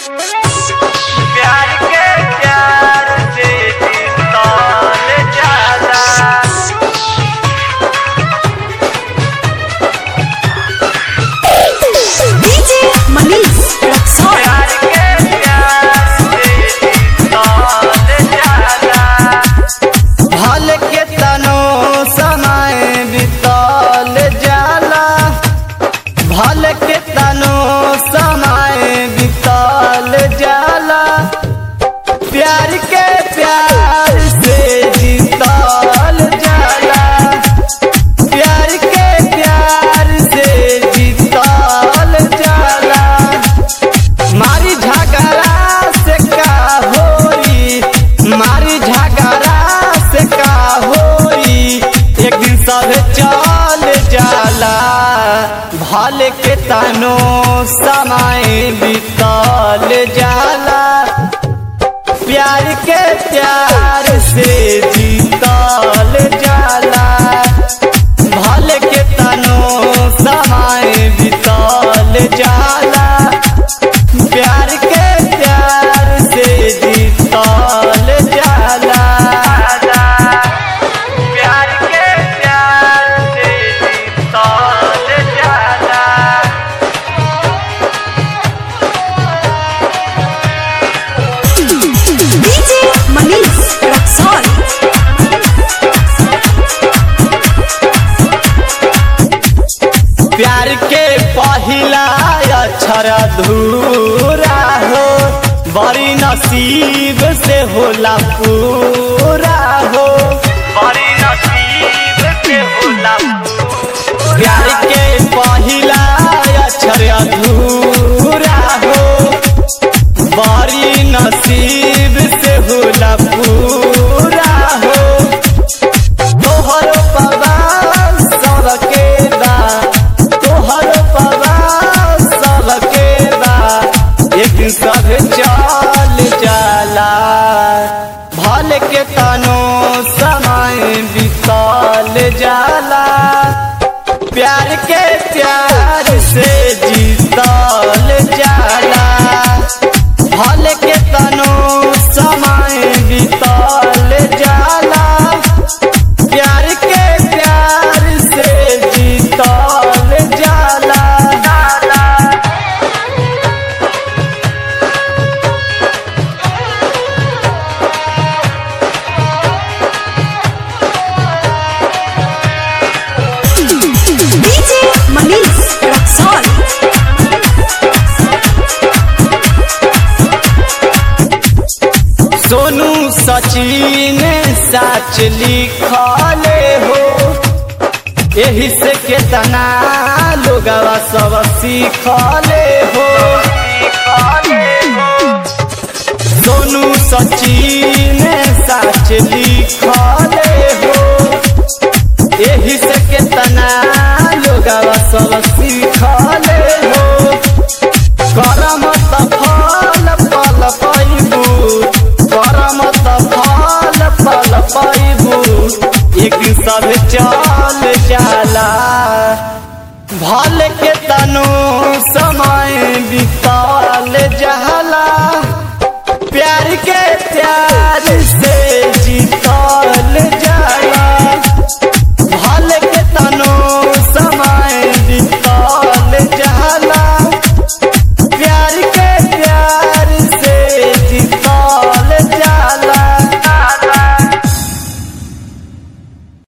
प्यार के प्यार से तौल जाला DJ Manish Roxon. प्यार के प्यार से तौल जाला भल के तनो समय बितल जाला भल के तनो समय बितल जाला प्यार के प्यार से जीतल जाला प्यार के प्यार से जीतल जाला मारी झगड़ा से का होई मारी झगड़ा से का होई एक दिन सब चल जाला भल के तनो समय बीतल जाला प्यार के प्यार से जीतल जाला भल के तनो समय बीतल जाला प्यार के प्यार से जीतल जाला प्यार के प्यार से तौल जाला DJ Manish Roxon. प्यार के पहिला अक्षर अधूरा हो बड़ी नसीब से होला पूरा हो बड़ी नसीब से होला प्यार के पहिला अक्षर अधूरा हो बड़ी नसीब से होला पूरा हो तोहर पवा सबके बा तोहर पवा सबके बा एक दिन सब चल जाला भल के तनो समय बीतल जाला प्यार के प्यार से जीतल जाला भल के तनो समय बीतल जाला प्यार के प्यार से जीतल जाला DJ Manish Roxon. Sonu Sachin सच लिखले हो यही से केतना लोगवा सब सीखले हो सोनू सचिन सच लिखले हो यही से केतना लोगवा सब सीखले हो करम त फल फल पैबू करम त फल फल पैबू एक दिन सब चल